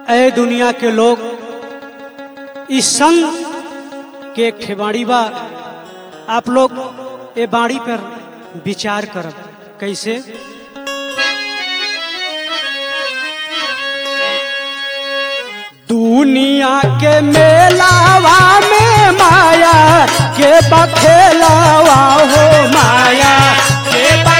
ए दुनिया के लोग इस संग के खेबाड़ी बा आप लोग ए बाड़ी पर विचार करब कैसे दुनिया के मेलावा में माया के बखेलावा हो माया के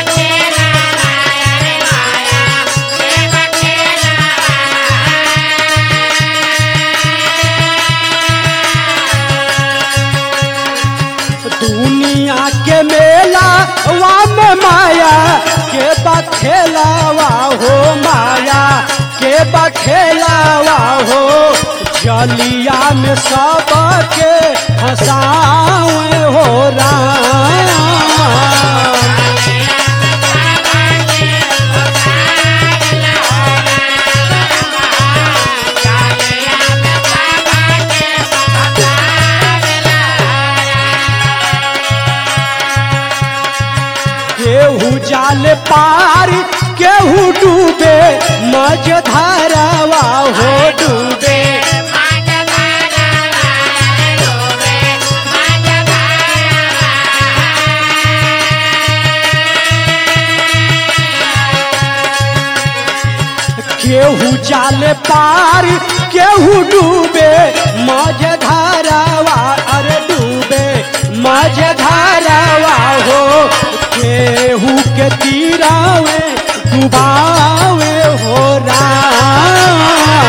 दुनिया के मेला वा में माया के बखेलावा हो माया के बखेलावा हो जलिया में सब के हंसावे हो राम केहू जाल पार केहू डूबे मज धारावा हो डूबे केहू जाल पार केहू डूबे मज धारावा अरे डूबे मज धारावा हो केहू के तीरावे डुबावे हो राम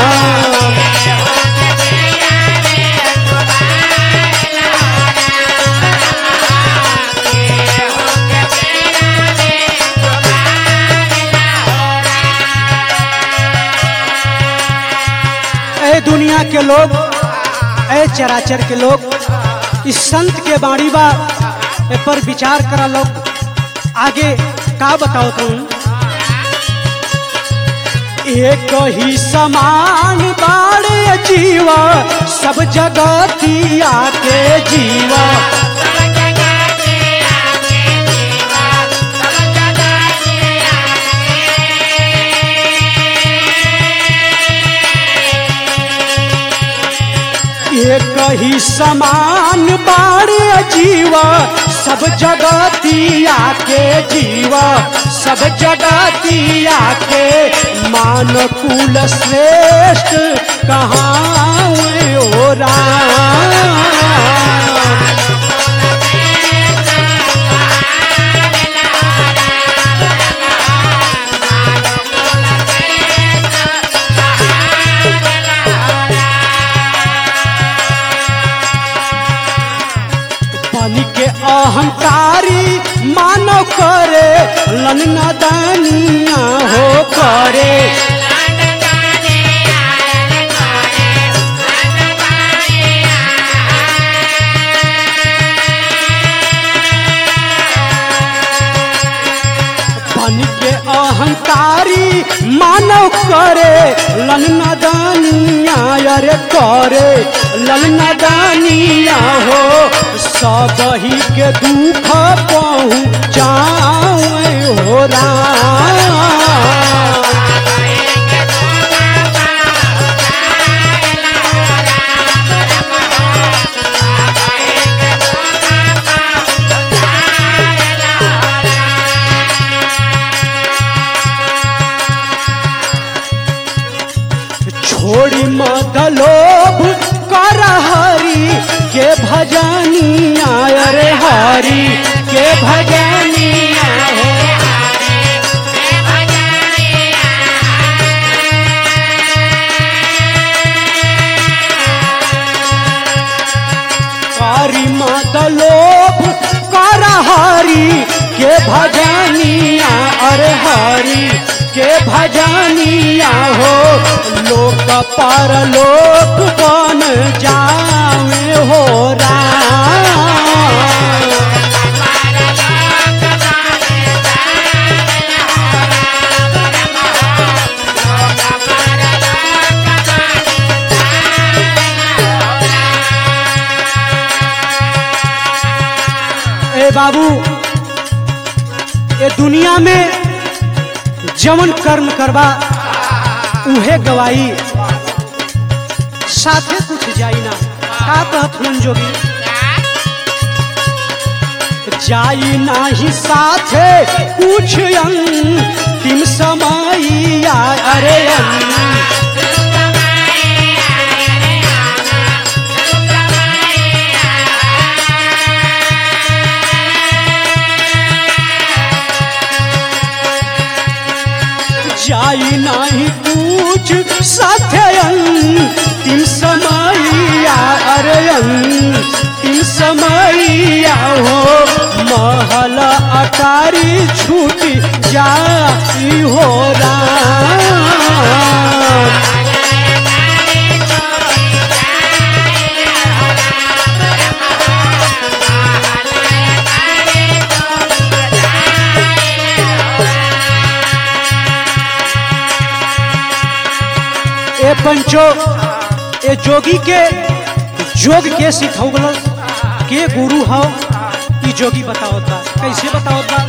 ए दुनिया के लोग ए चराचर के लोग इस संत के बाणी बा ए पर विचार करा लोग आगे का बताओ तुम एक ही समान बाड़े जीवा सब जगतिया के जीवा एक ही समान बाड़े जीवा सब जगतिया के जीवा सब जगतिया के मान कुल श्रेष्ठ कहाँ ओ राम पानी के अहंकारी मानव करे लन्ना दानिया हो करे पानी के अहंकारी मानव करे लन्ना दानिया अरे करे लन्ना दानिया हो सब ही के दुख पहुँचाओ हो राम छोड़ी मत लोभ कर हरि के भजनिया अरे हरि के भजनिया हो हरि मत लोभ कर हरि के भजनिया अरे हरि के भजनिया हो लोक पर लोक बन जावे हो राम ए बाबू ये दुनिया में जवन कर्म करबा उहे गवाई साथे कुछ जाई ना का कहत हुन जोगी जाई नाही साथे कुछ अंतिम समैया अरे अंग जाई नाही कुछ साथे अंतिम समैया अरे अंतिम समैया हो महल अटारी छूटी जाई हो राम ए पंचो ए जोगी के जोग के सिखौगल के गुरु हो ई जोगी बतावता कैसे बतावता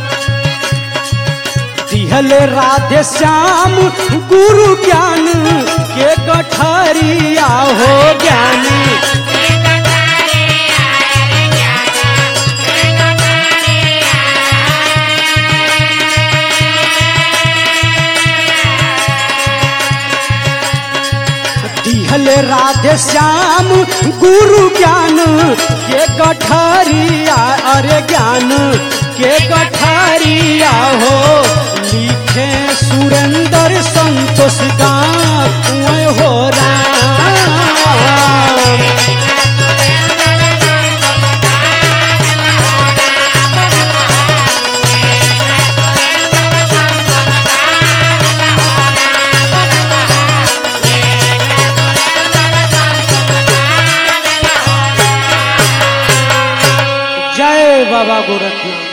दिहले राधे श्याम गुरु ज्ञान के कठरिया हो ज्ञानी दिहले राधे श्याम गुरु ज्ञान के गठरिया अरे ज्ञान के गठरिया हो लिखे सुरेंद्र संतोष गाँव हो राम जय बाबा गोरखनाथ